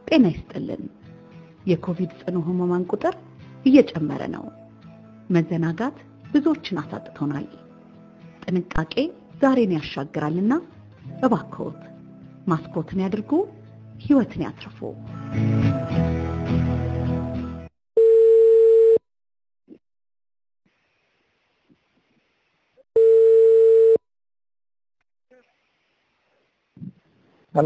ጤና ይስጥልን። የኮቪድ ጽኑ ህሙማን ቁጥር እየጨመረ ነው። መዘናጋት ብዙዎችን አሳጥቶናል። ጥንቃቄ ዛሬን ያሻግራልና እባክዎት ማስኮትን ያድርጉ፣ ህይወትን ያትርፉ። ሄሎ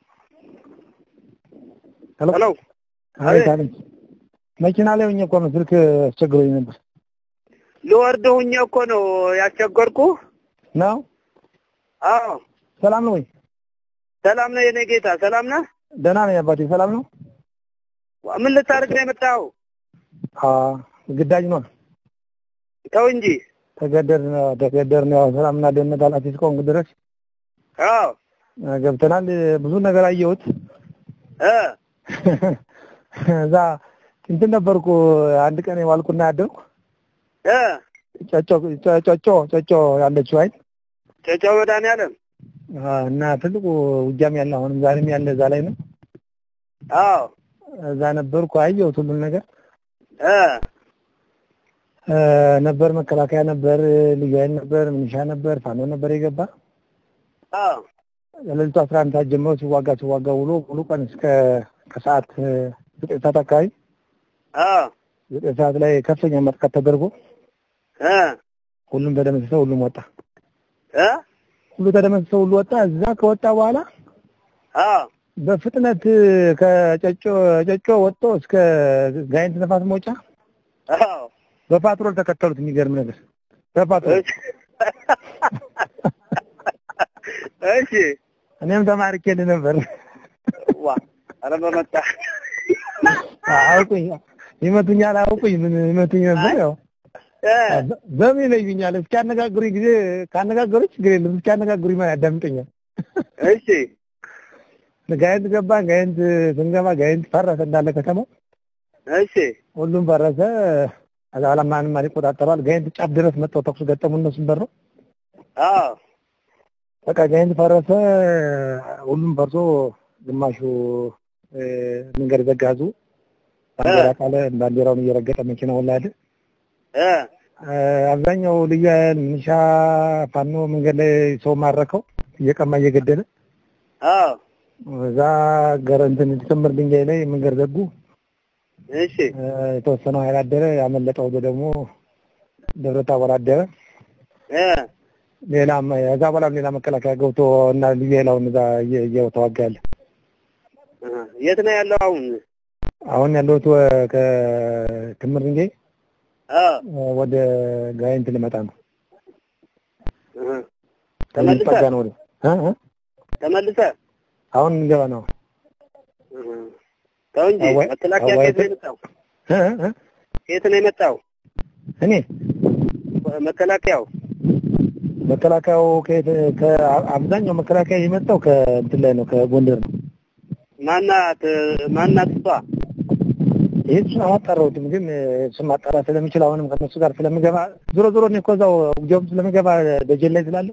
ሄሎ ሄሎ አቤት አቤት። መኪና ላይ ሆኜ እኮ ነው ስልክ አስቸግሮኝ ነበር። ልወርድ ሁኜ እኮ ነው ያስቸገርኩ። ነው አዎ ሰላም ነው ወይ? ሰላም ነው የኔ ጌታ፣ ሰላም ነህ? ደህና ነኝ አባቴ። ሰላም ነው? ምን ልታደርግ ነው የመጣኸው? አ ግዳጅ ነው ተው እንጂ። ተገደድን ተገደድን። ያው ሰላምና ደህንነት ኃላፊ እስከሆንኩ ድረስ አዎ አ፣ ገብተናል። ብዙ ነገር አየሁት። እ እዛ እንትን ነበርኩ አንድ ቀን የዋልኩና ያደርኩ እ ጨጮ ጨጮ ጨጮ ያለችው አይደል ጨጨው መድኃኒዓለም አ፣ እና ትልቁ ውጊያም ያለ አሁንም ዛሬም ያለ እዛ ላይ ነው። አዎ እዛ ነበርኩ አየሁት ሁሉን ነገር እ እ፣ ነበር መከላከያ ነበር፣ ልዩ ኃይል ነበር፣ ምንሻ ነበር፣ ፋኖ ነበር የገባ አዎ ለሌሊቱ አስራ አንድ ሰዓት ጀምሮ ሲዋጋ ሲዋጋ ውሎ ሙሉ ቀን እስከ ከሰዓት እ፣ ዘጠኝ ሰዓት አካባቢ አዎ ዘጠኝ ሰዓት ላይ ከፍተኛ ማጥቃት ተደርጎ እ ሁሉም ተደመሰሰ፣ ሁሉም ወጣ። እ ሁሉ ተደመሰሰ፣ ሁሉ ወጣ። እዛ ከወጣ በኋላ አዎ በፍጥነት እ፣ ከጨጮ ጨጮ ወጥቶ እስከ ጋይንት ነፋስ መውጫ አዎ በፓትሮል ተከተሉት። የሚገርም ነገር በፓትሮል እሺ እሺ እኔም ተማርኬ ነበር። ዋ ኧረ በመጣህ አውቁኝ ይመቱኛል፣ አውቁኝ ምን ይመቱኝ ነበር። ያው እ በምን ይለዩኛል? እስኪያነጋግሩኝ ጊዜ ካነጋገሩኝ ችግር የለም። እስኪያነጋግሩኝ ማን ያዳምጠኛል? እሺ ጋይንት ገባን። ጋይንት ስንገባ ጋይንት ፈረሰ እንዳለ ከተማው እሺ ሁሉም ፈረሰ። ከዛ በኋላ ማንም ማን ይቆጣጠረዋል? ጋይንት ጫፍ ድረስ መጥተው ተኩስ ገጠሙ። እነሱም በረው አዎ በቃ ጋይንት ፈረሰ። ሁሉም ፈርሶ ግማሹ እ፣ መንገድ ዘጋዙ። ባንዲራ ቃለ ባንዲራውን እየረገጠ መኪናውን ላይ አይደል እ አብዛኛው ልዩ ኃይል ሚሊሻ፣ ፋኖ መንገድ ላይ ሰው ማረከው እየቀማ እየገደለ አዎ እዛ ገረ እንትን ክምር ድንጋይ ላይ መንገድ ዘጉ። እሺ እ፣ የተወሰነው ኃይል አደረ። ያመለጠው ወደ ደግሞ ደብረ ታቦር አደረ። እ ሌላም እዛ በኋላም ሌላ መከላከያ ገብቶ እና ልዩ ኃይላውን እዛ እየ- እየተዋጋ ያለ እ የት ነው ያለው አሁን? አሁን ያለሁት ወ- ከክምር ድንጋይ አዎ እ፣ ወደ ጋይንት ልመጣ ነው። እ ተመልሰህ ልጠጋ ነው ወደ እ እ ተመልሰህ አሁን እንገባ ነው። እ ተው እንጂ አዋይ- መከላከያ አዋይ- ከየት ነው የመጣው? እ እ እ ከየት ነው የመጣው? እኔ መከላከያው መከላከያው ከየት ከአብዛኛው መከላከያ የመጣው ከእንትን ላይ ነው ከጎንደር ነው። ማናት ማናት እሷ? ይህ እሱን አላጣራሁትም፣ ግን እሱን ማጣራት ስለሚችል አሁንም ከነሱ ጋር ስለምገባ ዞሮ ዞሮ እኔ እኮ እዛው ውጊያውም ስለምገባ ደጀን ላይ ስላለሁ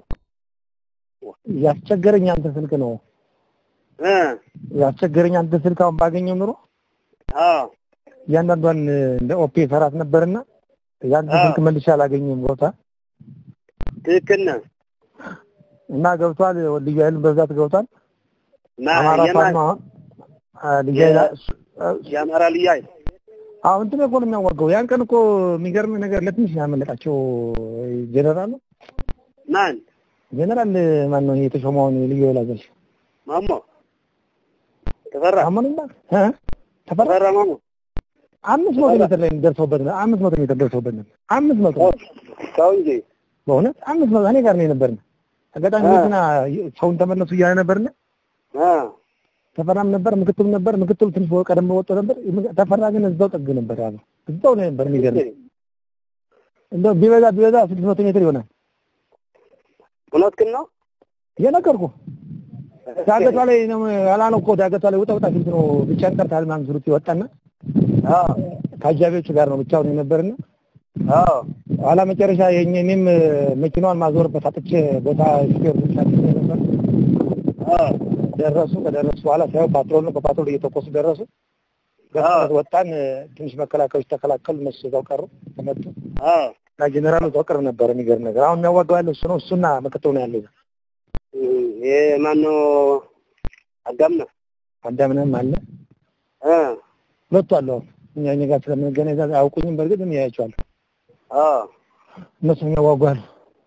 ያስቸገረኝ አንተ ስልክ ነው እ ያስቸገረኝ አንተ ስልክ አሁን ባገኘው ኑሮ አዎ እያንዳንዷን እንደ ኦፔ ሰራት ነበርና ያንተ አዎ። ስልክ መልሼ አላገኘም ቦታ ትክክል ነህ። እና ገብቷል። ልዩ ኃይልን በብዛት ገብቷል። ማ- አማራ የማን ፋኖ አሁን አ፣ ልዩ ኃይል አ- እሱ- የአማራ ልዩ ኃይል አሁን እንትን እኮ ነው የሚያዋጋው። ያን ቀን እኮ የሚገርም ነገር ለትንሽ ያመለጣቸው ጀነራል ነው ማን ጀነራል ማን ነው የተሾመውን ልዩ ኃይል አዛዥ ማሞ ተፈራ አመኑና እ ተፈራ ተፈራ ማሞ አምስት መቶ ሜትር ላይ ደርሰውበት ነው። አምስት መቶ ሜትር ደርሰውበት ነው። አምስት መቶ ተው እንጂ በእውነት አምስት መቶ እኔ ጋር ነው የነበርን። አጋጣሚ አ። መኪና ሰውን ተመለሱ እያለ ነበርና አ ተፈራም ነበር፣ ምክትሉ ነበር። ምክትሉ ትንሽ ቀደም ወጥቶ ነበር። ተፈራ ግን እዛው ጥግ ነበር ያለው። እዛው ነው ነበር። የሚገርም እንደው ቢበዛ ቢበዛ ስድስት መቶ ሜትር ይሆናል። እውነትህን ነው። እየነገርኩ ዳገቷ ላይ ነው ያላነው እኮ ዳገቷ ላይ ውጣ ውጣ ሲሉት ነው ብቻህን ቀርተሃል ምናምን ሲሉት ይወጣና አዎ ከአጃቢዎቹ ጋር ነው ብቻውን የነበርና አዎ ኋላ መጨረሻ የኛ እኔም መኪናዋን ማዞርበት አጥቼ ቦታ ስፔር ብቻ ነበር። አዎ ደረሱ። ከደረሱ በኋላ ሳይሆን ፓትሮል ነው። በፓትሮል እየተኮሱ ደረሱ። በፍጥነት ወጣን። ትንሽ መከላከያዎች ተከላከሉ። እነሱ እዛው ቀሩ፣ ተመቱ አዎ እና ጄኔራሉ እዛው ቅርብ ነበር። የሚገርም ነገር አሁን የሚያዋጋው ያለው እሱ ነው። እሱና ምክትሉ ነው ያለው። ይሄ ማነው አጋምና አዳምንም አለ እ ሁለቱ አሉ። አሁን እኛ እኛ ጋር ስለምንገናኝ እዛ አያውቁኝም። በእርግጥ እኔ ያያቸዋለሁ። አዎ እነሱ የሚያዋጉ አሉ።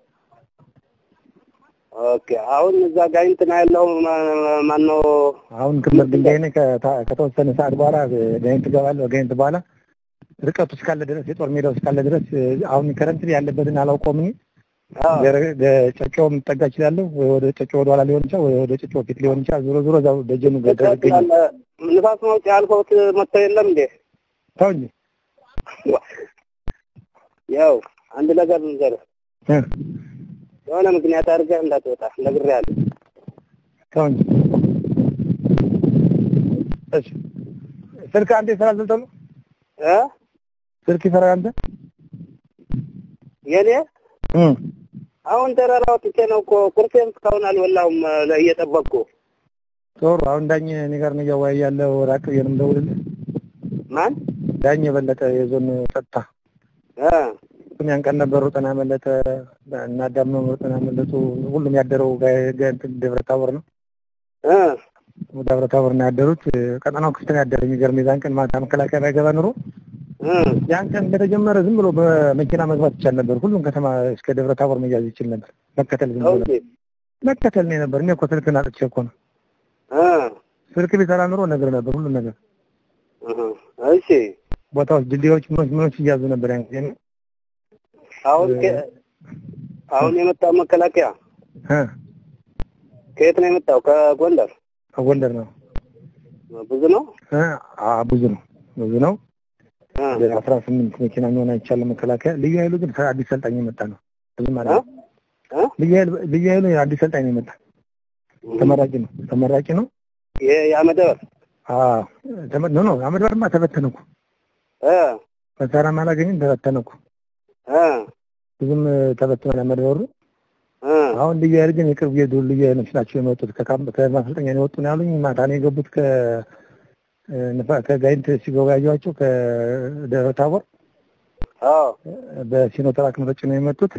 ኦኬ አሁን እዛ ጋይንት ነው ያለው ማ- ማነው አሁን ክምር ድንጋይ ነኝ። ከታ- ከተወሰነ ሰዓት በኋላ ጋይንት እገባለሁ። ጋይንት በኋላ ርቀቱ እስካለ ድረስ የጦር ሜዳው እስካለ ድረስ አሁን ከረንት ያለበትን አላውቀውም። እኔ አዎ ገረ- ገ- ጨጨው ልጠጋ እችላለሁ ወይ ወደ ጨጨው ወደ ኋላ ሊሆን ይችላል ወይ ወደ ጨጨው ፊት ሊሆን ይችላል። ዞሮ ዞሮ እዛው ደጀኑ ጋር ይገኛል። ንፋስ ማውጫ ያልከውት መጥተው የለም እንዴ? ተው እንጂ ያው አንድ ነገር ልንገርህ፣ እ የሆነ ምክንያት አድርገህ እንዳትወጣ ነግሬሃለሁ። ተው እንጂ እሺ። ስልክ አንዴ ስራ ዘልጠሉ እ ስልክ ይሰራል አንተ የኔ እ አሁን ተራራ ወጥቼ ነው እኮ ቁርሴን እስካሁን አልበላሁም እ፣ እየጠበቅኩ ዞር አሁን ዳኝ እኔ ጋር ነው እያወያየ ያለው ራቅ ብዬ ነው የምደውልልህ። ማን ዳኝ የበለጠ የዞን ጸጥታ እ እሱም ያን ቀን ነበሩ ጤና መለጠ እና ዳምነው ጤና መለጡ ሁሉም ያደረው ጋ- ጋ- እንትን ደብረ ታቦር ነው እ ደብረ ታቦር ነው ያደሩት። ቀጠናው ክፍት ነው ያደረ። የሚገርም የዛን ቀን ማታ መከላከያ ባይገባ ኑሮ እ ያን ቀን እንደተጀመረ ዝም ብሎ በመኪና መግባት ይቻል ነበር። ሁሉም ከተማ እስከ ደብረ ታቦር መያዝ ይችል ነበር። መከተል ዝም ብሎ ኦኬ መከተል ነው ነበር። እኔ እኮ ስልክን አጥቼ እኮ ነው። እ ስልክ ቢሰራ ኑሮ ነገር ነበር ሁሉም ነገር እህ፣ እሺ ቦታዎች፣ ድልድዮች፣ ምኖች ምኖች እያዙ ነበር ያን ጊዜ አሁን ከ- አሁን የመጣው መከላከያ እ ከየት ነው የመጣው? ከጎንደር ጎንደር ነው ብዙ ነው። እ አ ብዙ ነው ብዙ ነው። እ ወደ አስራ ስምንት መኪና የሚሆን አይቻልም መከላከያ። ልዩ ኃይሉ ግን አዲስ ሰልጣኝ የመጣ ነው። ብዙ ማለት ነው። እ ልዩ ኃይሉ ልዩ ኃይሉ አዲስ ሰልጣኝ ነው የመጣ ተመራቂ ነው ተመራቂ ነው። ይሄ የአመደበር አዎ ተመ- ኖ ኖ አመድ ባርማ ተበተነ እኮ እ መሳሪያም አላገኘም ተበተነ እኮ እ ብዙም ተበትኗል አመድ ባሩ። እ አሁን ልዩ ኃይል ግን የቅርብ የዱር ልዩ ኃይሎች ናቸው የመጡት ከካምፕ ከማሰልጠኛ ነው የወጡ ነው ያሉኝ። ማታ ነው የገቡት ከ ንፋ- ከጋይንት ሲገቡ ያየኋቸው ከደብረ ታቦር አዎ በሲኖትራክ ነው ተጭነው የመጡት።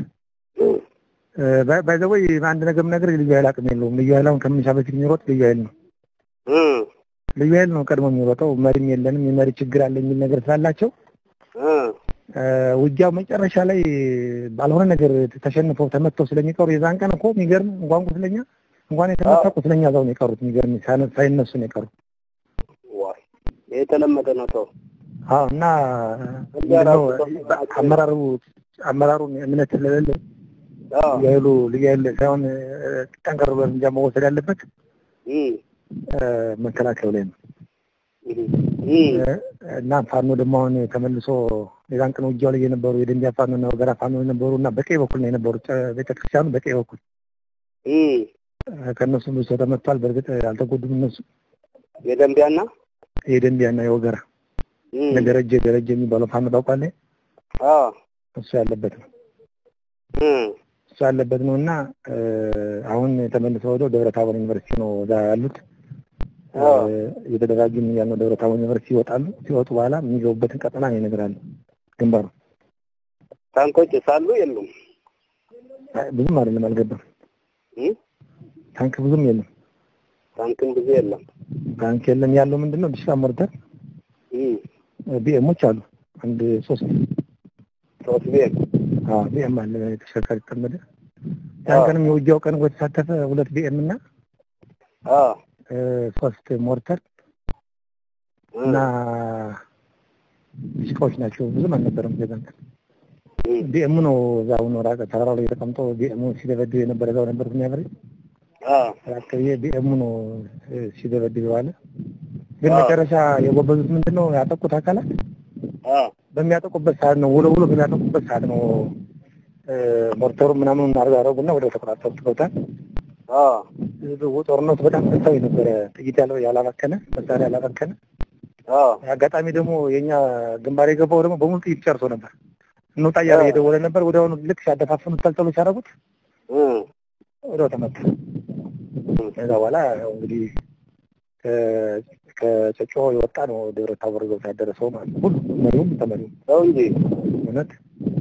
ባይዘወይ አንድ ነገር ነገር ልዩ ኃይል አቅም የለውም። ልዩ ኃይል አሁን ከምንሻ በፊት የሚሮጥ ልዩ ኃይል ነው። እ ልዩ ኃይል ነው ቀድሞ የሚሮጠው። መሪም የለንም የመሪ ችግር አለ የሚል ነገር ስላላቸው እ እ ውጊያው መጨረሻ ላይ ባልሆነ ነገር ተሸንፈው ተመተው ስለሚቀሩ የዛን ቀን እኮ የሚገርም እንኳን ቁስለኛ እንኳን የተመታ ቁስለኛ እዛው ነው የቀሩት። የሚገርም ሳይነ- ሳይነሱ ነው የቀሩት። ዋይ ይሄ የተለመደ ነው። ተው አዎ እና ምንድነው አመራሩ አመራሩን እምነት ስለሌለ አዎ ልዩ ኃይሉ ልዩ ኃይል ሳይሆን እ፣ ጠንከር ብሎ እርምጃ መወሰድ ያለበት እ እ፣ መከላከያው ላይ ነው። እ እ እና ፋኖ ደግሞ አሁን ተመልሶ የዛን ቀን ውጊያው ላይ የነበሩ የደንቢያ ፋኖ እና ወገራ ፋኖ የነበሩ እና በቀኝ በኩል ነው የነበሩት። ቤተክርስቲያኑ በቀኝ በኩል እ ከእነሱ ብዙ ሰው ተመቷል። በእርግጥ አልተጎዱም። እነሱ የደንቢያና የደንቢያ እና የወገራ እ እነ ደረጀ ደረጀ የሚባለው ፋኖ ታውቃለህ? አዎ እሱ ያለበት ነው እ እሱ ያለበት ነው እና እ፣ አሁን ተመልሰው ወደ ደብረ ታቦር ዩኒቨርሲቲ ነው እዛ ያሉት። እ፣ አዎ እየተደራጁ ያለው ደብረ ታቦር ዩኒቨርሲቲ ይወጣሉ። ሲወጡ በኋላ የሚገቡበትን ቀጠና ነው ይነግራሉ። ግንባሩ ታንኮች ሳሉ የሉም። አይ፣ ብዙም አይደለም አልገባም። እ ታንክ ብዙም የለም። ታንክም ብዙ የለም። ታንክ የለም። ያለው ምንድን ነው ዲሽካ ሞርተር እ ቢኤሞች አሉ። አንድ ሶስት ሶስት ቤት አዎ ቢኤም አለ ተሽከርካሪ ተጠመደ። ያን ቀንም የውጊያው ቀን የተሳተፈ ሁለት ቢኤም እና አዎ እ፣ ሶስት ሞርተር እ እና ዲሽቃዎች ናቸው። ብዙም አልነበረም። የዛን ቀን እ ቢኤሙ ነው እዛው ነው ራቀ ተራራው ላይ ተቀምጦ ቢኤሙ ሲደበድብ የነበረ እዛው ነበርኩ የሚያበረ አዎ ራቅ ብዬ ቢኤሙ ነው እ፣ ሲደበድብ የዋለ። ግን አዎ። መጨረሻ የጎበዙት ምንድን ነው ያጠቁት አካላት አዎ በሚያጠቁበት ሰዓት ነው ውሎ ውሎ በሚያጠቁበት ሰዓት ነው እ፣ ሞርተሩ ምናምን አረጉና ወደ ተቆጣጠሩ ትገውታል። አዎ ጦርነቱ በጣም ጥንታዊ ነበረ። ጥይት ያለው ያላባከነ መሳሪያ ያላባከነ አዎ አጋጣሚ ደግሞ የኛ ግንባር የገባው ደግሞ በሙሉ ጥይት ጨርሶ ነበር። እንውጣ እያለ እየደወለ ነበር። ወዲያውኑ ልክ ሲያደፋፍኑት ተልተሎ ሲያደርጉት እ ወዲያው ተመታ። ከዛ በኋላ ያው እንግዲህ ከ- ከጨጮ የወጣ ነው ደብረ ታቦር ገብቶ ያደረሰው ማለት ነው። ሁሉ መሪውም ተመሪውም ሰው እንጂ እውነት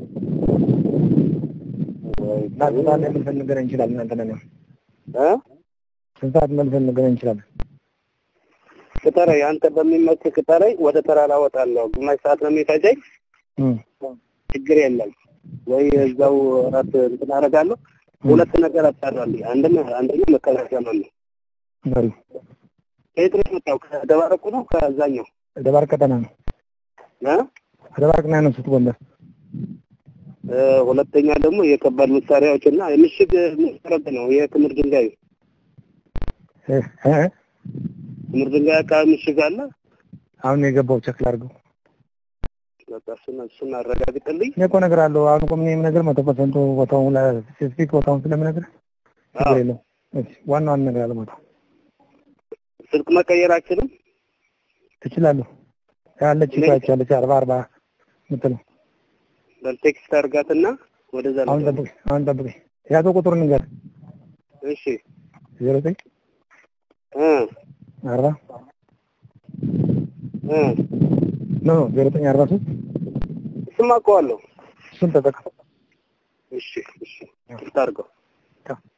እና ስንት ሰዓት ላይ መልሰን ልንገናኝ እንችላለን? እናንተ ነን እ ስንት ሰዓት መልሰን ልንገናኝ እንችላለን? ቅጠረኝ፣ አንተ በሚመች ቅጠረኝ። ወደ ተራራ እወጣለሁ። ግማሽ ሰዓት ነው የሚፈጀኝ። እም፣ ችግር የለም ወይ እዛው እራት እንትን አደርጋለሁ። ሁለት ነገር አጣራልኝ። አንደኛ አንደኛ መከላከያ ነው ነው መሪው ከየት ነው የመጣው? ከደባረቁ ነው ከዛኛው ደባርቅ ቀጠና ነው። እ ደባርቅ ነው ያነሱት ጎንደር። እ ሁለተኛ ደግሞ የከባድ መሳሪያዎች እና የምሽግ መሰረት ነው የክምር ድንጋይ እ እ ክምር ድንጋይ አካባቢ ምሽግ አለ። አሁን ነው የገባው ቸክል አድርገው በቃ እሱን እሱን አረጋግጥልኝ። እኔ እኮ እነግርሃለሁ። አሁን እኮ ምን ነገር መቶ ፐርሰንቱ ቦታውን ስፔሲፊክ ቦታውን ስለምነግርህ ችግር የለውም። እሺ ዋናውን እነግርሃለሁ። ቦታው ስልክ መቀየር አችልም። ትችላለህ። ያለች እኮ ያቻለች አርባ አርባ የምትለው በቴክስት አድርጋትና ወደዛ አሁን ነው። ጠብቅ፣ አሁን ጠብቅ። ያዘው ቁጥር ንገር እሺ ዜሮ ዘጠኝ እ አርባ እ ኖ ኖ ዜሮ ዘጠኝ አርባ ሶስት እሱማ አውቀዋለሁ። እሱን ተጠቀም። እሺ እሺ ታርገው